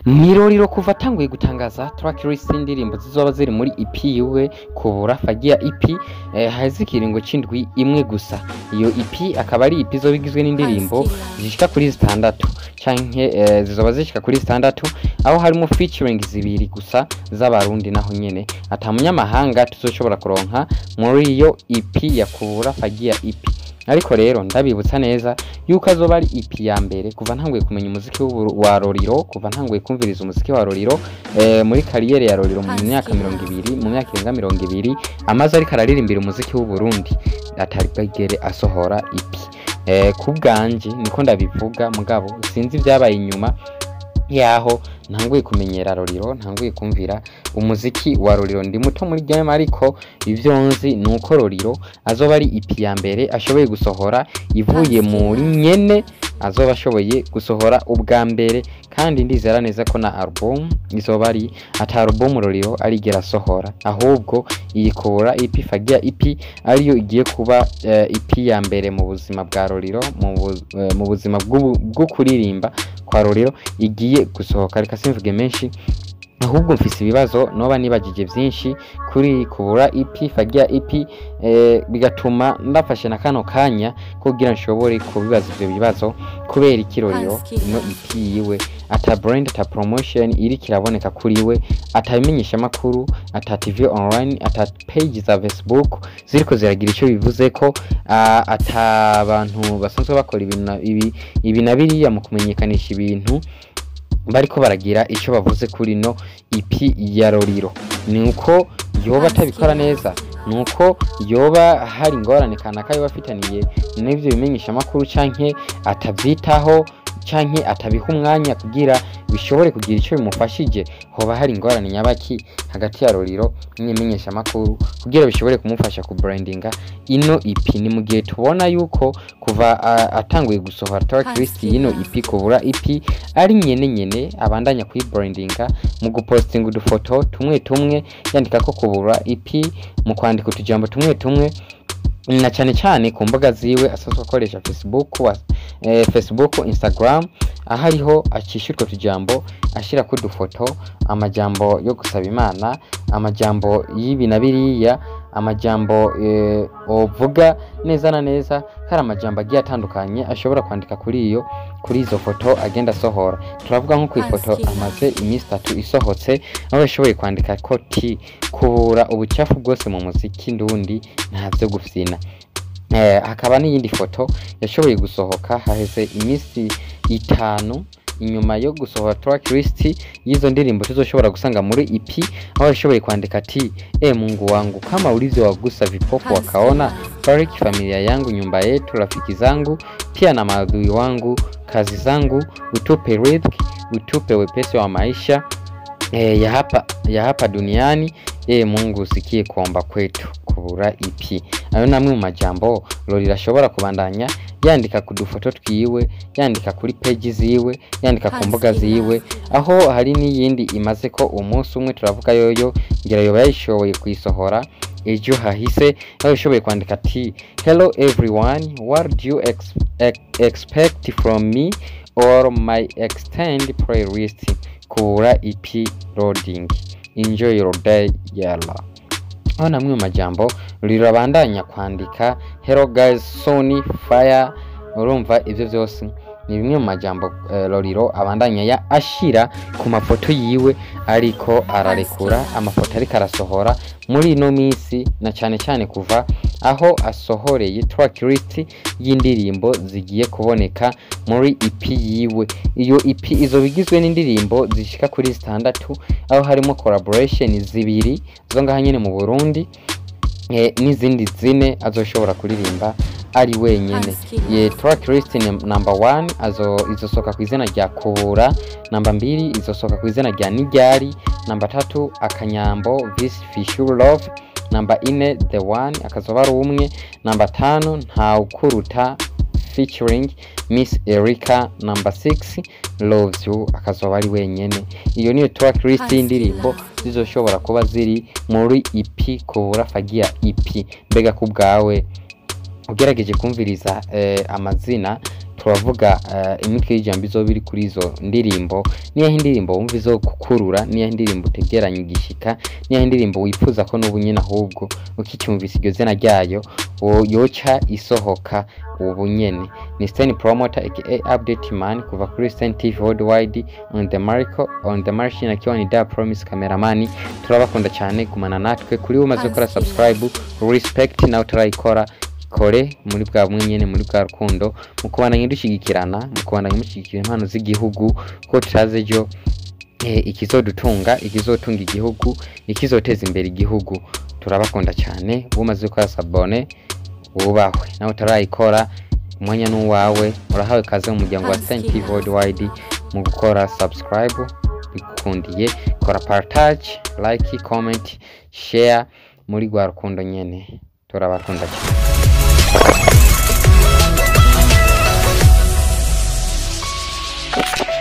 Niroriro kuva atanguye gutangaza track list y'indirimbo zizoba ziri muri EP yiwe kubura fagia EP eh, haheze ikiringo c'indwi imwe gusa iyo EP akaba ari EP izoba igizwe n'indirimbo zishika kuri zitandatu canke eh, zizoba zishika kuri zitandatu aho harimo featuring zibiri gusa z'abarundi naho nyene ata munyamahanga tuzoshobora kuronka muri iyo EP ya kubura fagia EP ariko rero ndabibutsa neza yuko azoba ari EP ya mbere kuva ntanguye kumenya umuziki w'uburu- wa Roriro kuva ntanguye kumviriza umuziki wa Roriro eh, muri kariyeri ya Roriro mu myaka mirongo ibiri mu myaka irenga mirongo ibiri amaze ariko araririmbira umuziki w'u Burundi atari bwigere asohora EP eh, ku bwanje niko ndabivuga mugabo sinzi ibyabaye inyuma yaho ntanguye kumenyera Roriro ntanguye kumvira umuziki wa Roriro ndi muto muri game ariko ivyo nzi nuko Roriro azoba ari EP ya mbere ashoboye gusohora ivuye muri nyene azoba ashoboye gusohora ubwa mbere kandi ndizera neza ko na album izoba ari ata album Roriro arigera asohora ahubwo iyi kubura EP fagia EP ariyo igiye kuba eh, EP ya mbere mu buzima bwa Roriro mu, bu- eh, mu buzima bw'ubu- bwo kuririmba kwa Roriro igiye gusohoka reka simvuge menshi ahubwo mfise ibibazo noba nibagije vyinshi kuri kubura EP fagia EP eh, bigatuma ndafashe na kano kanya kugira nshobore kubibaza ivyo bibazo kubera ikiroriro ino EP yiwe ata brand ata promotion iri kiraboneka kuri we atabimenyesha makuru ata TV online ata page za Facebook ziriko ziragira ico bivuze ko ah, ata abantu basanzwe bakora ibintu na- ibi ibi na biriya mu kumenyekanisha ibintu bariko baragira ico bavuze kuri no EP ya Roriro ni uko yoba atabikora neza ni uko yoba hari ingorane kanaka yoba afitaniye n'ivyo bimenyesha amakuru canke atavyitaho canke atabiha umwanya kugira bishobore kugira ico bimufashije hoba hari ingorane nyabaki hagati ya Roriro n'imenyesha amakuru kugira bishobore kumufasha ku brandinga ino EP ni mu gihe tubona yuko kuva ah, atanguye gusohora track list y'ino EP kubura EP ari nyene nyene abandanya kuyibrandinga mu gupostinga udufoto tumwe tumwe yandika ko kubura EP mu kwandika utujambo tumwe tumwe na cyane cyane ku mbuga ziwe asanzwe akoresha Facebook wa, eh, Facebook Instagram aho ariho acisha utwo tujambo ashira ku dufoto amajambo yo gusaba imana amajambo y'ibi na biriya amajambo eh, ovuga neza na neza hari amajambo agiye atandukanye ashobora kwandika kuri iyo kuri izo foto agenda asohora turavuga nko ku ifoto amaze iminsi itatu isohotse aho yashoboye kwandika ko ti kubura ubucafu bwose mu muziki ndundi nta vyo gufyina eh, hakaba n'iyindi foto yashoboye gusohoka haheze iminsi itanu inyuma yo gusohora track list y'izo ndirimbo tuzoshobora gusanga muri EP aho yashoboye kwandika ati e Mungu wangu kama ulivyowagusa vipofu wakaona bariki familia yangu nyumba yetu rafiki zangu pia na maadui wangu kazi zangu utupe riziki utupe wepesi wa maisha e, ya hapa ya hapa duniani e Mungu usikie kuomba kwetu kubura EP ayo namwe mu majambo Lorira ashobora kubandanya yandika ku dufoto twiwe yandika kuri peji ziwe yandika ku mbuga ziwe aho hari n'iyindi imaze ko umunsi umwe turavuga yoyo ngira yoba yayishoboye kuyisohora ejo hahise aho yashoboye kwandika ati hello everyone what do you ex ex expect from me or my extend playlist kubura EP loading enjoy your day yalla aho namwe mu majambo rirabandanya kwandika hello guys sony fire urumva ivyo vyose ni bimwe mu majambo eh, Loriro abandanya ya ashira ku mafoto yiwe ariko ararekura amafoto ariko arasohora muri ino minsi na cyane cyane kuva aho asohoreye track list y'indirimbo zigiye kuboneka muri EP yiwe iyo EP izoba igizwe n'indirimbo zishika kuri zitandatu aho harimo collaboration zibiri zo ngaha nyene mu Burundi eh, n'izindi zine azoshobora kuririmba ari wenyene ye track list ni number one azo izosoka ku izina rya kubura namba mbiri izosoka ku izina rya niryari namba tatu akanyambo this fishul love namba ine the one akazoba ari umwe namba tanu ntawukuruta featuring miss erica namba 6 loves you akazoba ari wenyene iyo niyo track list y'indirimbo zizoshobora kuba ziri muri EP kubura fagia EP mbega ku bwawe ugerageje kumviriza eh, amazina turavuga eh, imitwe y'ijambo izoba iri kuri izo ndirimbo niyaho indirimbo wumva izo kukurura niyaho indirimbo utegeranya igishika niyaho indirimbo wifuza ko n'ubu nyene ahubwo ukicyumvisa iryo zina ryayo wo- yoca isohoka ubu nyene ni Stan Promoter aka Update Man kuva kuri Stan TV Worldwide on the Marco on the machine akiwa ni Da Promise Cameraman turabakunda cyane gumana natwe kuri umaze gukora subscribe respect nawe utarayikora kore muri bwa bumwe nyene muri bwa rukundo mu kubandanya dushyigikirana mu kubandanya mushyigikira impano z'igihugu ko tutazi ejo eh, ikizodutunga ikizotunga igihugu ikizoteza imbere igihugu turabakunda cyane umaze gukora sabone wubahwe nawe utarayikora umwanya n'uwawe urahawe kaze mu muryango wa Stan TV Worldwide mu gukora subscribe bigukundiye kora partage like comment share muri rwa rukundo nyene turabakunda cyane